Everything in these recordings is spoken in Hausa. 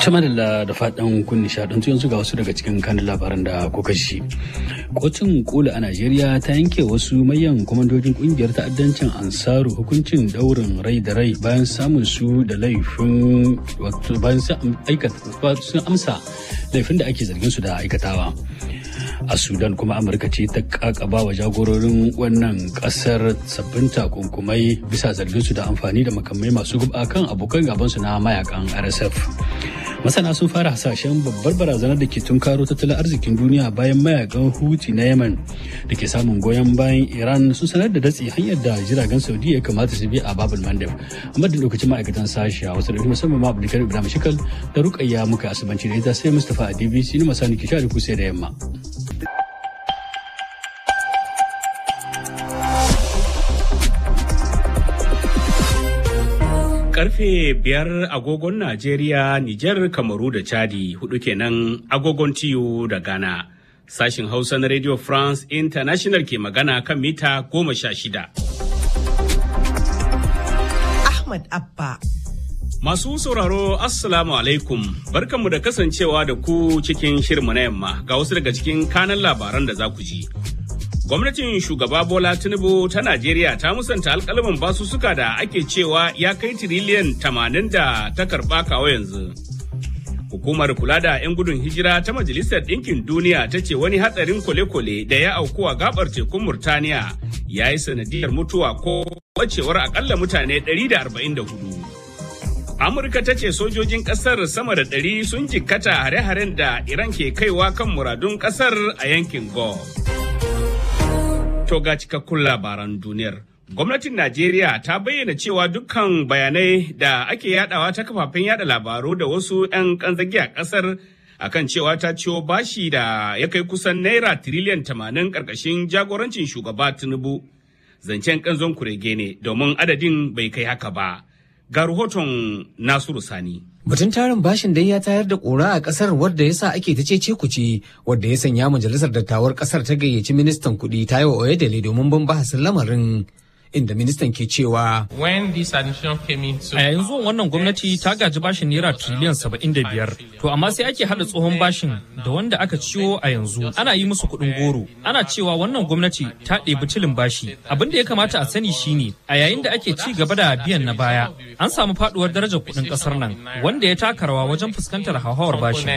Tamadalla da faɗin kun nishaɗantu yanzu ga wasu daga cikin kanin labaran da kuka shi. Kotun kula a Najeriya ta yanke wasu mayan kwamandojin kungiyar ta'addancin Ansaru hukuncin daurin rai da rai bayan samun su da laifin wato bayan sun amsa laifin da ake zargin su da aikatawa. a sudan kuma amurka ce ta kakaba wa jagororin wannan kasar sabbin takunkumai bisa zargin su da amfani da makamai masu guba kan abokan gabansu na mayakan rsf masana sun fara hasashen babbar barazanar da ke tunkaro tattalin arzikin duniya bayan mayakan huti na yemen da ke samun goyon bayan iran sun sanar da datse hanyar da jiragen saudi ya kamata su bi a babul mandeb amma da lokacin ma'aikatan sashi a wasu da musamman ma abdulkar ibrahim shikal da rukayya muka asibanci da ita sai mustapha a dbc ni masani ke share kusa da yamma karfe biyar agogon Najeriya, Nijar, Kamaru da Chadi hudu kenan agogon tiyo da Ghana. Sashin Hausa na Radio France International ke magana kan mita goma sha shida. Ahmad Abba. Masu sauraro Assalamu alaikum barkanmu da kasancewa da ku cikin shirmu na yamma ga wasu daga cikin kanan labaran da za ku ji. Gwamnatin shugaba Bola Tinubu ta Najeriya ta musanta alkalamin basussuka da ake cewa ya kai tiriliyan tamanin da ta karɓa kawo yanzu. Hukumar kula da 'yan gudun hijira ta Majalisar Ɗinkin Duniya ta ce wani hatsarin kwale-kwale da ya auku a gabar tekun Murtaniya ya yi sanadiyar mutuwa ko wacewar akalla mutane 144. Amurka ta ce sojojin ƙasar sama da ɗari sun jikkata hare-haren da Iran ke kaiwa kan muradun ƙasar a yankin Gulf. To ga cikakkun labaran duniyar. Gwamnatin Najeriya ta bayyana cewa dukkan bayanai da ake yadawa ta kafafen yada labaru da wasu 'yan kanzagi a kasar akan cewa ta ciwo bashi da ya kai kusan naira tiriliyan tamanin karkashin jagorancin shugaba Tinubu. Zancen kanzon kurege ne domin adadin bai kai haka ba. Ga rahoton Nasiru Sani. Batun tarin bashin dai ya tayar da ƙura a ƙasar wadda ya sa ake ta cece kuce wadda ya sanya majalisar dattawar ƙasar ta gayyaci ministan kuɗi Taiwo Oyedele domin bin bahasin lamarin. inda ministan ke cewa a yayin zuwan wannan gwamnati ta gaji bashin naira triliyan saba'in da biyar to amma sai ake hada tsohon bashin da wanda aka ciwo a yanzu ana yi musu kuɗin goro ana cewa wannan gwamnati ta ɗebi tilin bashi abin da ya kamata a sani shine a yayin da ake ci gaba da biyan na baya an samu faduwar darajar kuɗin ƙasar nan wanda ya taka rawa wajen fuskantar hauhawar bashi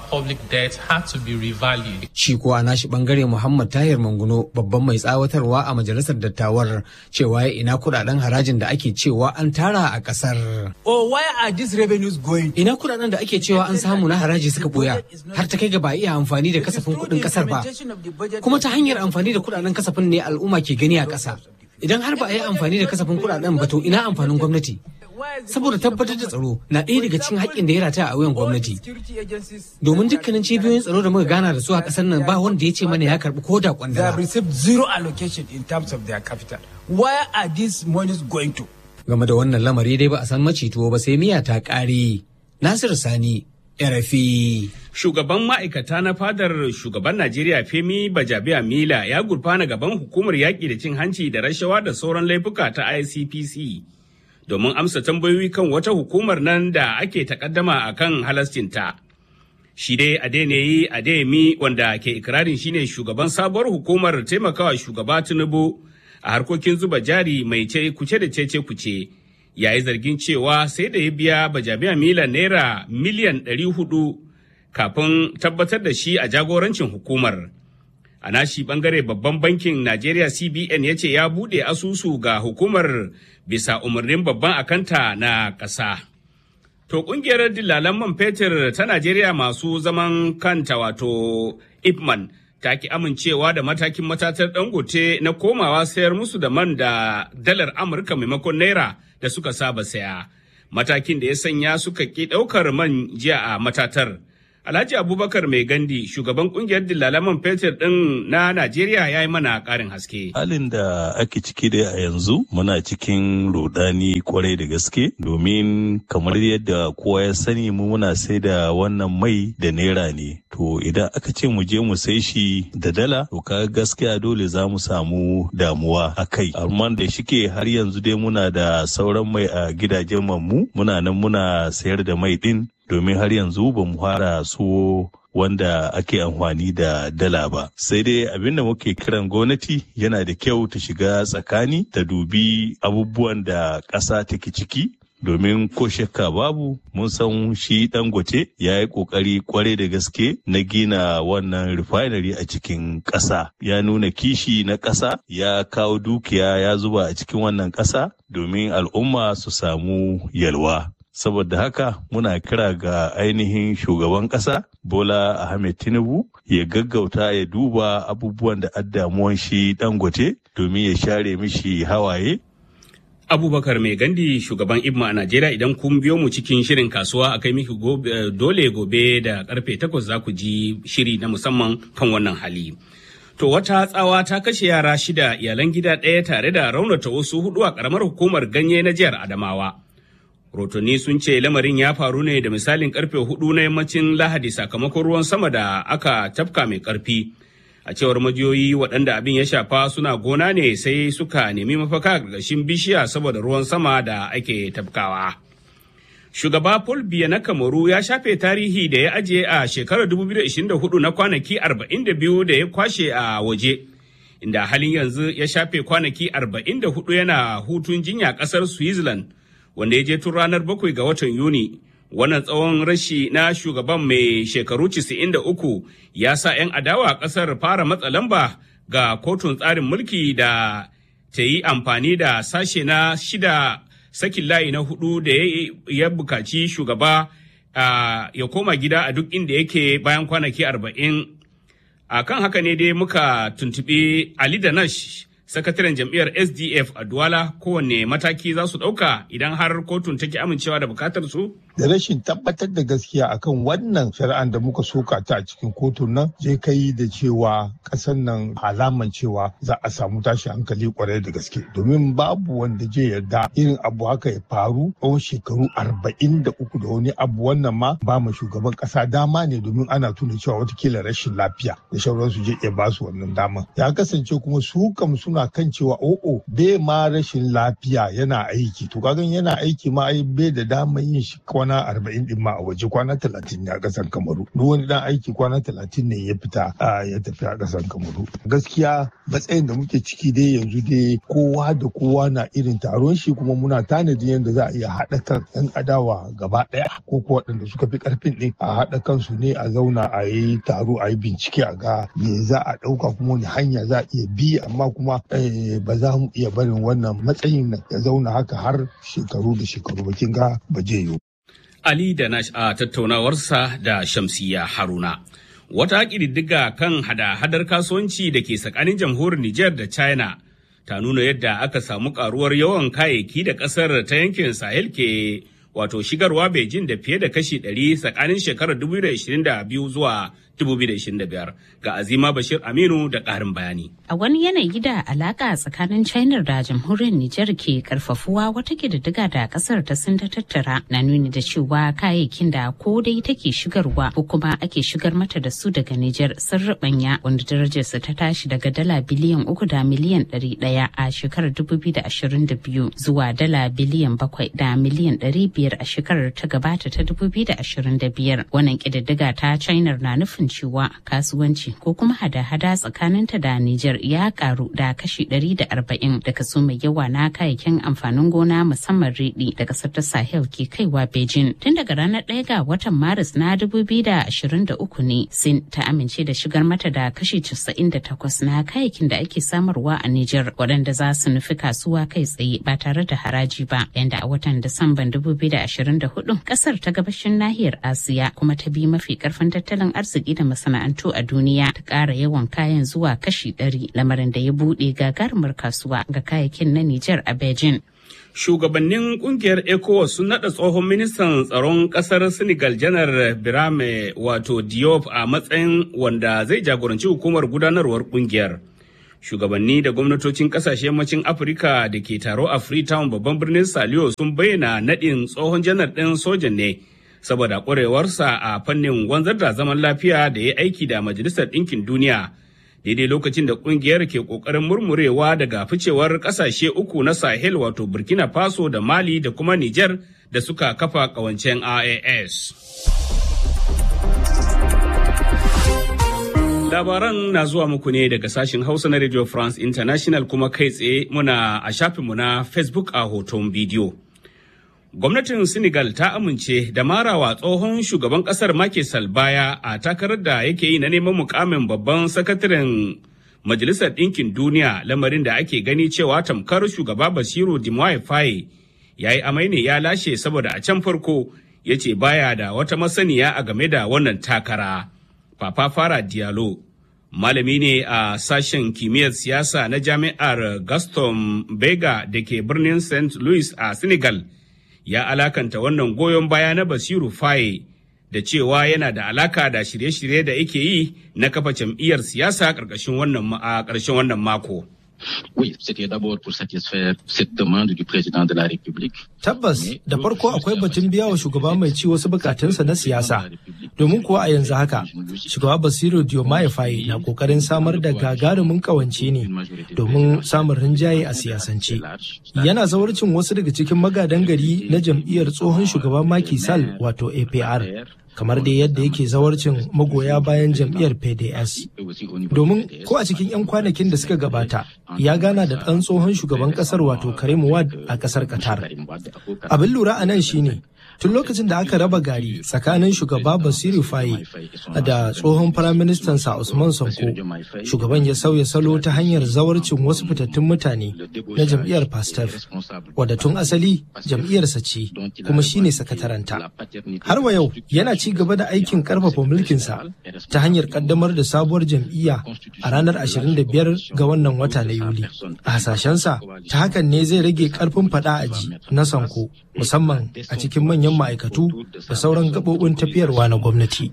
shi kuwa nashi bangare muhammad tahir manguno babban mai tsawatarwa a majalisar dattawar cewa ina kudaden harajin da ake cewa an tara a kasar. Oh, why are these revenues going? Ina kudaden da ake cewa an samu na haraji suka boya har ta kai ga ba iya amfani da kasafin kudin kasar ba. Kuma ta hanyar amfani da kudaden kasafin ne al'umma ke gani a kasa. Idan har ba a yi amfani da kasafin kudaden ba to ina amfanin gwamnati. saboda tabbatar da tsaro na ɗaya daga cikin haƙƙin da ya rataya a wuyan gwamnati domin dukkanin cibiyoyin tsaro da muka gana da su a ƙasar nan ba wanda ya ce mana ya karɓi ko da They have kwandala received zero allocation in terms of their capital. Where are these monies going to? game da wannan lamari dai ba a san macito ba sai miya ta ƙare nasiru sani rfi Shugaban ma'aikata na fadar shugaban Najeriya Femi Bajabiya Mila ya gurfana gaban hukumar yaƙi da cin hanci da rashawa da sauran laifuka ta ICPC domin amsa tambayoyi kan wata hukumar nan da ake takaddama a kan halascinta. Shi dai Adeniyi Adeyemi wanda ke ikirarin shine shugaban sabuwar hukumar taimakawa shugaba Tinubu a harkokin zuba jari mai ce kuce da cece kuce. Ya yi zargin cewa sai da ya biya Bajabiya Mila naira miliyan ɗari hudu kafin tabbatar da shi a jagorancin hukumar. A nashi bangare babban bankin Najeriya CBN ya ce ya buɗe asusu ga hukumar bisa umarnin babban akanta na ƙasa. To ƙungiyar dillalan man fetur ta Najeriya masu zaman kanta wato Ipman ta ki amincewa da matakin matatar dangote na komawa sayar musu da man da dalar Amurka maimakon naira da suka saba saya. Matakin da ya sanya suka ki ɗaukar man jiya a matatar. Alhaji Abubakar Mai Gandi, shugaban kungiyar dillalan fetur ɗin na Najeriya ya yi mana ƙarin haske. halin da ake ciki dai a yanzu muna cikin rudani kwarai da gaske domin kamar yadda kowa ya sani mu muna sai da wannan mai da naira ne to idan aka ce mu je mu sai shi da dala to ka gaskiya dole za mu samu damuwa a kai amma da shike har yanzu dai muna da sauran mai a gidajen mu muna nan muna sayar da mai din domin har yanzu ba mu fara so wanda ake amfani da dala ba sai dai abin da muke kiran gwamnati yana da kyau ta shiga tsakani ta dubi abubuwan da ƙasa take ciki domin ko shakka babu mun san shi dangote ya yi kokari kwarai da gaske na gina wannan refinery a cikin ƙasa ya nuna kishi na ƙasa ya kawo dukiya ya zuba a cikin wannan ƙasa domin al'umma su samu yalwa saboda haka muna kira ga ainihin shugaban ƙasa bola ahmed tinubu ya gaggauta ya duba abubuwan da addamuwan shi dangote domin ya share mishi hawaye abubakar mai gandi shugaban ibma a najeriya idan kun biyo mu cikin shirin kasuwa a kai miki dole gobe da karfe takwas za ku ji shiri na musamman kan wannan hali to wata tsawa ta kashe yara shida iyalan gida ɗaya tare da raunata wasu hudu a karamar hukumar ganye na jihar adamawa rotoni sun ce lamarin ya faru ne da misalin karfe hudu na yammacin lahadi sakamakon ruwan sama da aka tafka mai karfi a cewar majiyoyi waɗanda abin ya shafa suna gona ne sai suka nemi mafaka ƙarƙashin bishiya saboda ruwan sama da ake tafkawa. Shugaba Paul Biya na Kamaru ya shafe tarihi da ya ajiye a shekarar 2024 na kwanaki 42 da ya kwashe a waje, inda halin yanzu ya shafe kwanaki 44 yana hutun jinya ƙasar Switzerland, wanda ya je tun ranar 7 ga watan Yuni. wannan tsawon rashi na shugaban mai shekaru 93 ya sa 'yan adawa kasar fara matsa lamba ga kotun tsarin mulki da ta yi amfani da sashe na shida sakin layi na hudu da ya bukaci shugaba ya koma gida a duk inda yake bayan kwanaki 40 a kan haka ne dai muka tuntuɓi ali danash sakataren jam'iyyar sdf a duwala kowanne mataki za su ɗauka idan har kotun take amincewa da bukatar su da rashin tabbatar da gaskiya akan wannan shari'an da muka soka ta a cikin kotun nan zai kai da cewa kasan nan alaman cewa za a samu tashi hankali kwarai da gaske domin babu wanda zai yarda irin abu haka ya faru tsawon shekaru arba'in da uku da wani abu wannan ma ba ma shugaban kasa dama ne domin ana tuna cewa watakila rashin lafiya da shauransu zai iya ba su wannan dama ya kasance kuma su kam suna kan cewa o'o bai ma rashin lafiya yana aiki to kagan yana aiki ma ai bai da dama yin shi kwana arba'in din ma a waje kwana talatin ne a ƙasar kamaru duk wani dan aiki kwana talatin ne ya fita ya tafi a ƙasar kamaru gaskiya matsayin da muke ciki dai yanzu dai kowa da kowa na irin taron shi kuma muna tanadin yadda za a iya haɗa kan yan adawa gaba ɗaya ko ko waɗanda suka fi ƙarfin ɗin a haɗa kansu ne a zauna a yi taro a yi bincike a ga me za a ɗauka kuma wani hanya za a iya bi amma kuma ba za mu iya barin wannan matsayin nan ya zauna haka har shekaru da shekaru ba kin ga ba je yiwu. Ali da Nash a tattaunawarsa da Shamsiya Haruna. Wata ƙididdiga kan hada-hadar kasuwanci da ke tsakanin jamhuriyar Nijar da China ta nuna yadda aka samu karuwar yawan kayayyaki da ƙasar ta yankin Sahel ke wato shigarwa Beijing da fiye da kashi 100 tsakanin shekarar 2022 zuwa 2025 ga Azima Bashir Aminu da ƙarin bayani. A wani yanayi da alaka tsakanin China da jamhuriyar Nijar ke karfafuwa wata ƙididdiga da ƙasar ta sun ta tattara na nuni da cewa kayayyakin da ko dai take shigarwa ko kuma ake shigar mata da su daga Nijar sun rubanya wanda darajarsa ta tashi daga dala biliyan uku da miliyan ɗari ɗaya a shekarar 2022 zuwa dala biliyan bakwai da miliyan ɗari biyar a shekarar ta gabata ta 2025 wannan ƙididdiga ta China na nufin cewa kasuwanci ko kuma hada-hada tsakaninta da Nijar ya karu da kashi 140 da kaso mai yawa na kayayyakin amfanin gona musamman riɗi da kasar ta Sahel ke kaiwa Beijing. Tun daga ranar 1 ga watan Maris na 2023 ne Sin ta amince da shigar mata da kashi 98 na kayayyakin da ake samarwa a Nijar waɗanda za su nufi kasuwa kai tsaye ba tare da haraji ba. Yanda a watan Disamban 2024 kasar ta gabashin nahiyar Asiya kuma ta bi mafi karfin tattalin arziki da masana'antu a duniya ta ƙara yawan kayan zuwa kashi ɗari lamarin da ya buɗe gagarumar kasuwa ga kayayyakin na Nijar a Beijing. Shugabannin kungiyar ECOWAS sun naɗa tsohon ministan tsaron ƙasar Senegal janar Birame wato Diop a matsayin wanda zai jagoranci hukumar gudanarwar kungiyar. Shugabanni da gwamnatocin ƙasashe yammacin Afirka da ke taro a Freetown babban birnin Saliyo sun bayyana naɗin tsohon janar ɗin sojan ne. saboda ƙwarewarsa a fannin wanzar da zaman lafiya da ya aiki da majalisar ɗinkin duniya daidai lokacin da kungiyar ke kokarin murmurewa daga ficewar kasashe uku na sahel wato burkina faso da mali da kuma niger da suka kafa kawancen ias labaran na zuwa muku ne daga sashen hausa na radio france international kuma kai tsaye muna a shafinmu na facebook a hoton bidiyo gwamnatin senegal ta amince da marawa tsohon shugaban kasar Macky Sall baya a takarar da yake yi na neman mukamin babban sakataren majalisar ɗinkin duniya lamarin da ake gani cewa tamkar shugaba basiru dimoye faye ya yi amai ne ya lashe saboda a can farko ya ce baya da wata masaniya a game da wannan takara papa fara diallo malami ne a sashen kimiyyar siyasa na jami'ar gaston bega da ke birnin st louis a senegal ya alakanta wannan goyon baya na basiru faye da cewa yana da alaka da shirye-shirye da yake yi na kafa jam'iyyar siyasa ƙarƙashin wannan a ƙarshen wannan mako. Oui, c'était d'abord pour satisfaire cette demande du président de la République. Tabbas, da farko akwai batun biya wa shugaba mai ci wasu bukatunsa na siyasa. Domin kuwa a yanzu haka, shugaba Basiru Diomaye Faye na kokarin samar da gagarumin kawance ne domin samun rinjaye a siyasance. Yana zawarcin wasu daga cikin magadan gari na jam'iyyar tsohon shugaba Macky Sall wato APR. kamar dai yadda yake zawarcin magoya bayan jam'iyyar PDS. Domin ko a cikin 'yan kwanakin da suka gabata ya gana da ɗan tsohon shugaban ƙasar wato Karim Wad a ƙasar Qatar. Abin lura a nan shine tun lokacin da aka raba gari tsakanin shugaba Basiru Faye da tsohon firaministansa Usman Sanko, shugaban ya sauya salo ta hanyar zawarcin wasu fitattun mutane na jam'iyyar Pastef, wadda tun asali jam'iyyarsa ce kuma shine sakataranta. Har wa yau yana ci gaba da aikin karfafa mulkinsa ta hanyar kaddamar da sabuwar jam'iyya a ranar 25 ga wannan wata na Yuli. A hasashensa ta hakan ne zai rage karfin fada aji na Sanko musamman a cikin manyan ma'aikatu da sauran gaɓoɓin tafiyarwa na gwamnati.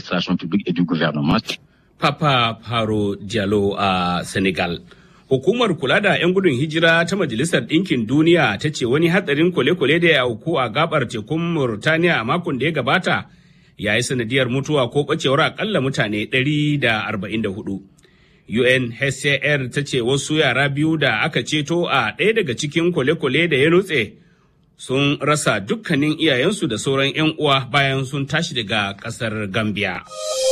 Papa Faro Diallo a Senegal. Hukumar kula da 'yan gudun hijira ta Majalisar Ɗinkin Duniya ta ce wani hatsarin kwale-kwale da ya auku a gabar tekun Murtaniya a makon da ya gabata ya yi sanadiyar mutuwa ko ɓacewar akalla mutane 144. UNHCR ta ce wasu yara biyu da aka ceto a ɗaya daga cikin kwale-kwale da ya nutse sun rasa dukkanin iyayensu da sauran 'yan uwa bayan sun tashi daga ƙasar Gambia.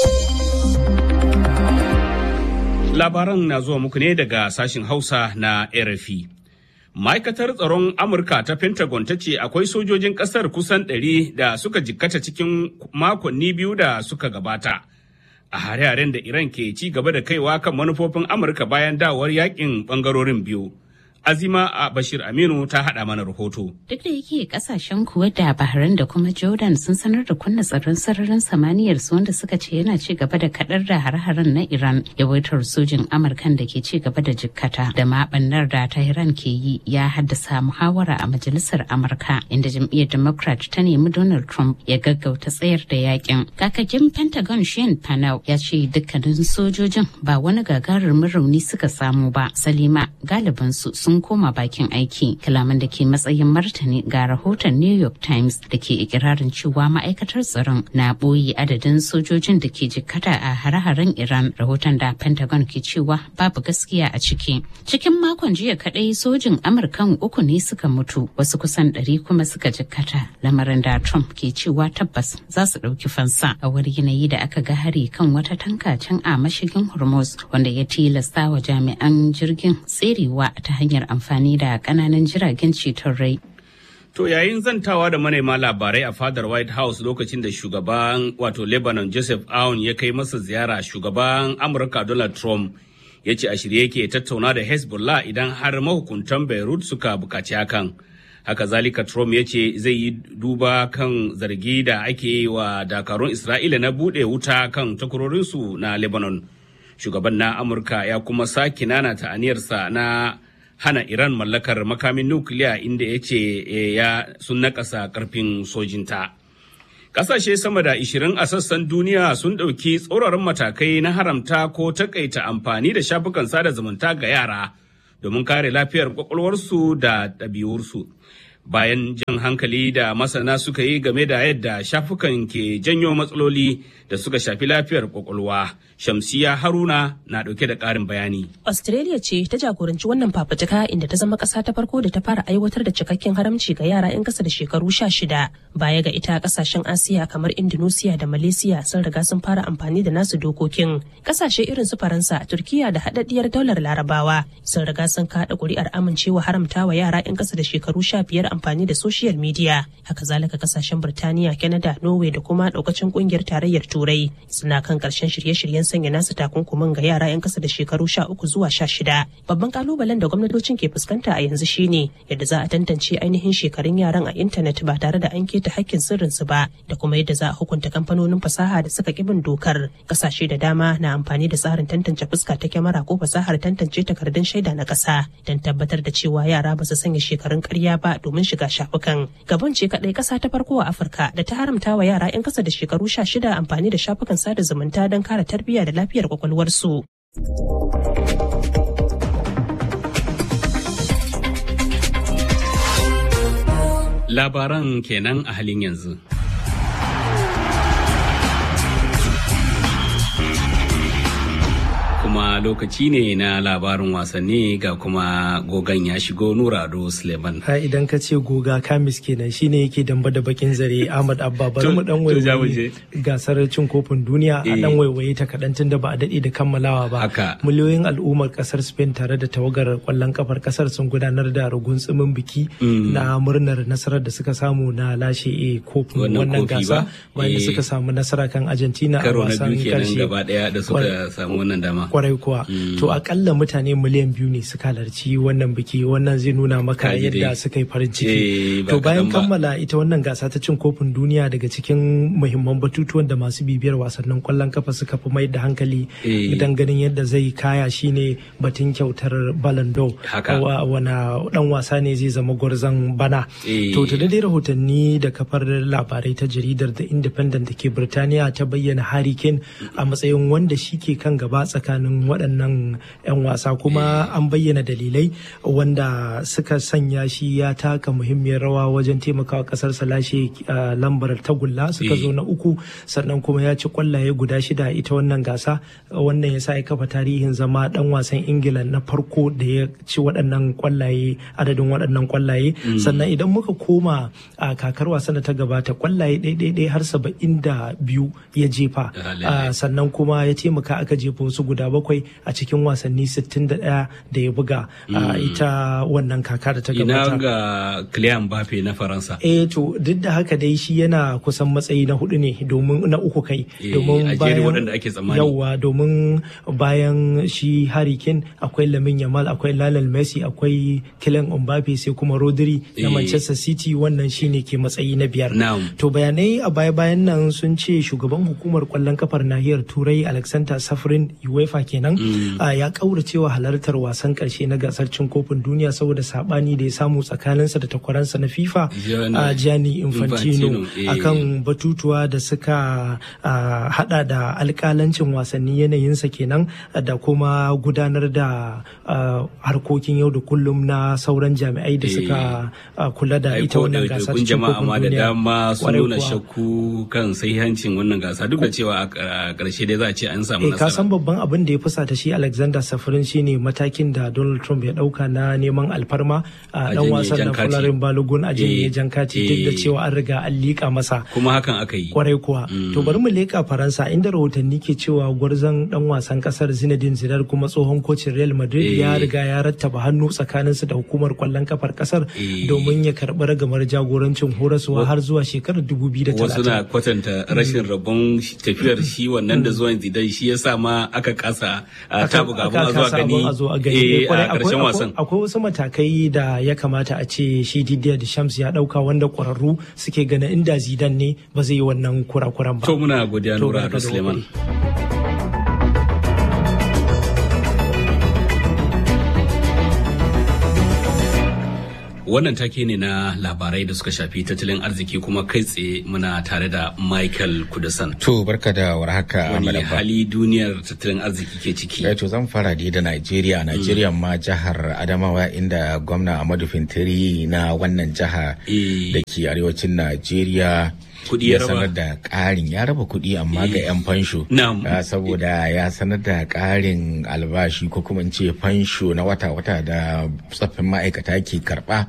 Labaran na zuwa muku ne daga sashin Hausa na RFI. Ma'aikatar tsaron Amurka ta Pentagon ta ce akwai sojojin ƙasar kusan ɗari da suka jikkata cikin makonni biyu da suka gabata. A hare-haren da Iran ke ci gaba da kaiwa kan manufofin Amurka bayan dawowar yakin ɓangarorin biyu. Azima a Bashir Aminu ta haɗa mana rahoto. Duk da yake kasashen Kuwait da Bahrain da kuma Jordan sun sanar da kunna tsaron sararin samaniyar su wanda suka ce yana ci gaba da kadar da hare-haren na Iran yawaitar sojin Amurkan da ke ci gaba da jikkata da mabannar da Tehran ke yi ya haddasa muhawara a majalisar Amurka inda jam'iyyar Democrat ta nemi Donald Trump ya gaggauta tsayar da yakin. Kakakin Pentagon Shane Panel ya ce dukkanin sojojin ba wani gagarumin rauni suka samu ba. Salima galibinsu sun sun koma bakin aiki kalaman da ke matsayin martani ga rahoton new york times da ke ikirarin cewa ma'aikatar tsaron na ɓoye adadin sojojin da ke jikkata a hare-haren iran rahoton da pentagon ke cewa babu gaskiya a ciki cikin makon jiya kadai sojin amurkan uku ne suka mutu wasu kusan ɗari kuma suka jikkata lamarin da trump ke cewa tabbas za su ɗauki fansa a wani yanayi da aka ga hari kan wata tanka can a mashigin hormuz wanda ya tilasta wa jami'an jirgin tserewa ta hanyar hanyar amfani da kananan jiragen ceton rai. To yayin zantawa da manema labarai a fadar White House lokacin da shugaban wato Lebanon Joseph Aoun ya kai masa ziyara shugaban Amurka Donald Trump ya ce a shirye yake tattauna da Hezbollah idan har mahukuntan Beirut suka bukaci hakan. Haka zalika Trump ya ce zai yi duba kan zargi da ake yi wa dakarun Isra'ila na buɗe wuta kan takwarorinsu na Lebanon. Shugaban na Amurka ya kuma sake nanata aniyarsa na hana Iran mallakar makamin nukiliya inda ya ce ya sun nakasa karfin sojinta. Ƙasashe sama da 20 a sassan duniya sun ɗauki tsauraran matakai na haramta ko takaita amfani da shafukan sada zumunta ga yara domin kare lafiyar kwakwalwarsu da ɗabi'ursu. bayan jan hankali da masana suka yi game da yadda shafukan ke janyo matsaloli da suka shafi lafiyar kwakwalwa. Shamsiya Haruna na ɗauke da ƙarin bayani. Australia ce ta jagoranci wannan fafutuka inda ta zama ƙasa ta farko da ta fara aiwatar da cikakken haramci ga yara 'yan ƙasa da shekaru sha shida. Baya ga ita ƙasashen Asiya kamar Indonesia da Malaysia sun riga sun fara amfani da nasu dokokin. Ƙasashe irin su Faransa, Turkiya da haɗaɗɗiyar daular Larabawa sun riga sun kaɗa ƙuri'ar amincewa haramtawa yara 'yan ƙasa da shekaru sha biyar amfani da social media. Haka zalika ƙasashen Birtaniya, Canada, Norway da kuma ɗaukacin ƙungiyar tarayyar Turai suna kan ƙarshen shirye-shiryen sanya nasu takunkumin ga yara 'yan kasa da shekaru sha uku zuwa sha shida. Babban kalubalen da gwamnatocin ke fuskanta a yanzu shine yadda za a tantance ainihin shekarun yaran a intanet ba tare da an keta hakkin sirrinsu ba da kuma yadda za a hukunta kamfanonin fasaha da suka bin dokar. Kasashe da dama na amfani da tsarin tantance fuska ta kyamara ko fasahar tantance takardun shaida na ƙasa don tabbatar da cewa yara ba su sanya shekarun ƙarya ba domin shiga shafukan. Gabon ce kaɗai ƙasa ta farko a Afirka da ta haramta wa yara 'yan kasa da shekaru sha shida amfani da shafukan sada zumunta don kare tarbiyya da lafiyar kwakwalwarsu. Labaran kenan a halin yanzu. kuma lokaci ne na labarin wasanni ga kuma gogan ya shigo nurado suleiman ha idan ka ce goga kamis kenan shine yake damba da bakin zare ahmad abba bari mu dan waiwaye gasar cin kofin duniya a dan waiwaye ta kadan tun da ba a dade da kammalawa ba miliyoyin al'ummar kasar spain tare da tawagar kwallon kafar kasar sun gudanar da rugun tsumin biki na murnar nasarar da suka samu na lashe a kofin wannan gasa bayan da suka samu nasara kan argentina a wasan karshe gaba daya da suka samu wannan dama kwarai kuwa to akalla mutane miliyan biyu ne suka halarci wannan biki wannan zai nuna maka yadda suka yi farin ciki to bayan kammala ita wannan gasa ta cin kofin duniya daga cikin muhimman batutuwan da masu bibiyar wasannin kwallon kafa suka fi mai da hankali idan ganin yadda zai kaya shine batun kyautar Ballon d'Or wana dan wasa ne zai zama gwarzon bana to ta dai rahotanni da kafar labarai ta jaridar The Independent da ke Birtaniya ta bayyana Harry Kane a matsayin wanda shi ke kan gaba tsakanin tsakanin waɗannan 'yan wasa kuma an bayyana dalilai wanda suka sanya shi ya taka muhimmiyar rawa wajen taimakawa ƙasarsa lashe lambar tagulla suka zo na uku sannan kuma ya ci kwallaye guda shida ita wannan gasa wannan ya sa ya kafa tarihin zama ɗan wasan ingila na farko da ya ci waɗannan kwallaye adadin waɗannan kwallaye sannan idan muka koma a kakar wasan da ta gabata kwallaye ɗaiɗaiɗai har saba'in da biyu ya jefa sannan kuma ya taimaka aka jefa wasu guda bakwai a cikin wasanni 61 da ya buga a ita wannan kaka da ta gabata. Ina ga Kylian Mbappe na Faransa. Eh to duk da haka dai shi yana kusan matsayi na hudu ne domin na uku kai. Domin bayan waɗanda ake tsammani. Yawwa domin bayan shi Harry Kane akwai Lamin Yamal akwai Lionel Messi akwai Kylian Mbappe sai kuma Rodri na Manchester City wannan shine ke matsayi na biyar. To bayanai a baya-bayan nan sun ce shugaban hukumar kwallon kafar nahiyar Turai Alexander Safrin UEFA kenan ya kauracewa halartar wasan karshe na gasar cin kofin duniya saboda sabani da ya samu tsakaninsa da takwaransa na FIFA a Gianni Infantino akan batutuwa da suka hada da alkalancin wasanni yanayinsa kenan da kuma gudanar da harkokin yau da kullum na sauran jami'ai da suka kula da ita wannan gasar cin kofin duniya. da dama sun nuna shakku kan sahihancin wannan gasa duk da cewa a ƙarshe dai za a ce an samu nasara. ka san babban abin da ya fusata shi Alexander Safarin shine matakin da Donald Trump ya dauka na neman alfarma a dan wasan na Fularin Balogun a janye jankati duk da cewa an riga an liƙa masa. Kuma hakan aka yi. Kwarai kuwa. To bari mu leƙa Faransa inda rahotanni ke cewa gwarzon dan wasan kasar Zinedine Zidane kuma tsohon kocin Real Madrid ya riga ya rattaba hannu tsakaninsu da hukumar kwallon kafar kasar domin ya karɓi ragamar jagorancin horaswa har zuwa shekarar 2030. Wasu na kwatanta rashin rabon tafiyar shi wannan da zuwan Zidane shi ya sa ma aka kasa ta buga abun a zuwa gani a ƙarshen wasan. Akwai wasu matakai da ya kamata a ce shi Didier Deschamps ya ɗauka wanda ƙwararru suke ganin inda Zidane ne ba zai yi wannan kurakuran ba. To muna godiya Nura Ado Suleiman. wannan take ne na labarai da suka shafi tattalin arziki kuma kai tsaye muna tare da Michael Kudasan. To barka da warhaka Wani Malaba. hali duniyar tattalin arziki ke ciki. Eh, to zan fara dai da Najeriya. Najeriya ma jihar Adamawa inda gwamna Ahmadu Fintiri na wannan jiha da ke arewacin Najeriya Kuɗi ya raba. sanar da ƙarin ya raba kuɗi amma ga 'yan fansho Na'am. Ah, saboda ya sanar da ƙarin albashi ko kuma in ce fansho na wata-wata da tsaffin ma'aikata ke karɓa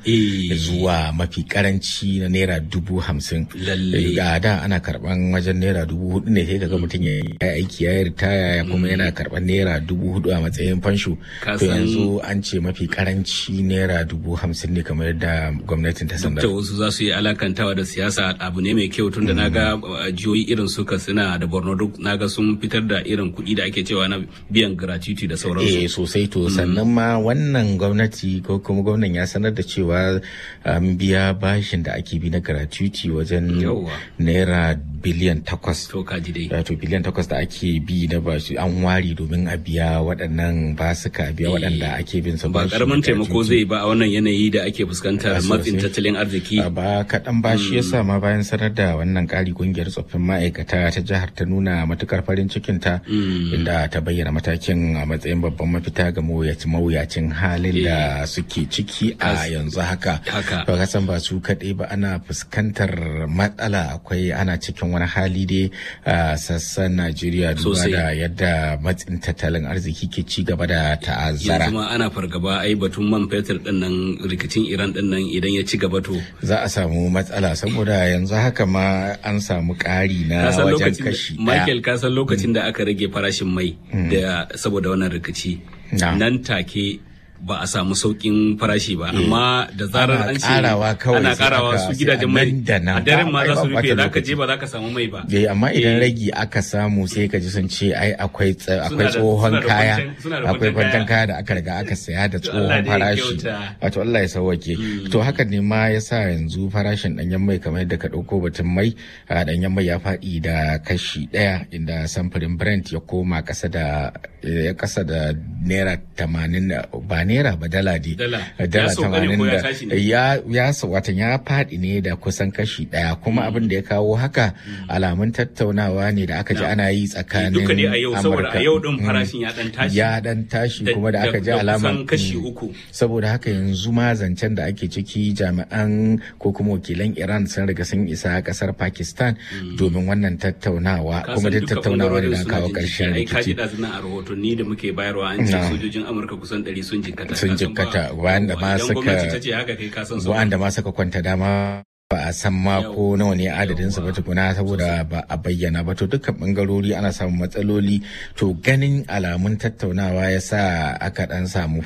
zuwa mafi karanci na naira dubu hamsin Lalle. ga da ana karɓan wajen naira dubu hudu ne sai kaga mutum ya yi aiki ya yi ritaya ya kuma yana karɓan naira dubu hudu a matsayin fansho Ka to san- yanzu an ce mafi karanci naira dubu hamsin ne kamar yadda gwamnatin ta Duk sanar da wasu za su yi alakantawa da siyasa abu ne mai kyau tunda na ga uh, jihohi irin su Katsina da Borno duk na ga sun fitar da irin kuɗi da ake cewa na biyan gratuity da Eh sauransu. sosai to sannan ma wannan gwamnati ko kuma gwamnan ya sanar da cewa an biya bashin da ake bi na gratuity wajen Yawwa. naira biliyan takwas. To kaji dai. Wato biliyan takwas da ake bi na bashi an ware domin a biya waɗannan basuka a biya waɗanda ake bin su Ba bashi karamin na taimako gratuity. zai ba a wannan yanayi da ake fuskantar Ah, matsin sosai. tattalin arziki. ba kaɗan ba shi yasa ma bayan sanar da wannan ƙari kungiyar tsoffin ma'aikata ta jihar ta nuna matukar farin cikin ta inda ta bayyana matakin a matsayin babban mafita ga mawuyacin mawuyacin halin da suke ciki a yanzu haka Haka. ba kasan ba su kaɗai ba ana fuskantar matsala akwai ana cikin wani hali dai a sassan najeriya duba Sosai. da yadda matsin tattalin arziki ke ci gaba da ta'azzara Yanzu ma ana fargaba ai batun man fetur din nan rikicin Iran din nan idan ya ci gaba to za a samu matsala saboda yanzu haka ma an samu ƙari na Ka san wajen lokacin da- kashi Michael ɗaya. ka san lokacin da aka rage farashin mai da saboda wannan rikici nan take ba a samu saukin farashi ba amma da zarar Ana an ce ƙarawa kawai ana sai karawa aka- su sai gidajen a mai nan da nan a daren ba- ma ai za su ba rufe ɓata za ka lokaci. je ba za ka samu mai ba Eh, amma idan Eh, ragi aka samu sai ka ji sun ce ai akwai tsa- Suna akwai da- tsohon suna da kaya kwantan- suna da akwai kwantan kwantan kaya da aka riga aka saya da Allah tsohon dai ya farashi kyauta. wato Allah ya sauwake to hakan ne ma ya sa yanzu farashin danyen mai kamar yadda ka ɗauko batun mai a danyen mai ya faɗi da kashi ɗaya inda samfurin Brent ya koma ƙasa da ya ƙasa da naira tamanin da- ba naira ba dala dai Dala. dala Ya sauka ne ko ya da tashi ne? ya ya sa- watan ya faɗi ne da kusan kashi ɗaya kuma abin da ya kawo haka alamun tattaunawa ne da aka ji ana yi tsakanin duka dai a yau saboda a Amurka. yau din Mm. farashin ya dan tashi ya dan tashi Da- kuma da aka ji da alaman kusan kashi mm. uku saboda haka yanzu ma zancen da ake ciki jami'an ko kuma wakilan iran sun riga sun isa kasar pakistan domin wannan tattaunawa Ka kuma san da duka tattaunawa ne bangarorin don suna kawo jin ƙarshen jiki. ai ka ji rikici ɗazu nan a rahotanni da muke bayarwa an ce Na. sojojin amurka kusan ɗari sun jikkata sun Ka san ba- jikkata wanda ma idan gwamnati suka ta ce haka kai ka san su wanda ma suka kwanta dama ba a san ma ko nawa ne adadin su ba tukuna saboda ba a bayyana ba to dukkan bangarori ana samun matsaloli to ganin alamun tattaunawa ya sa aka dan samu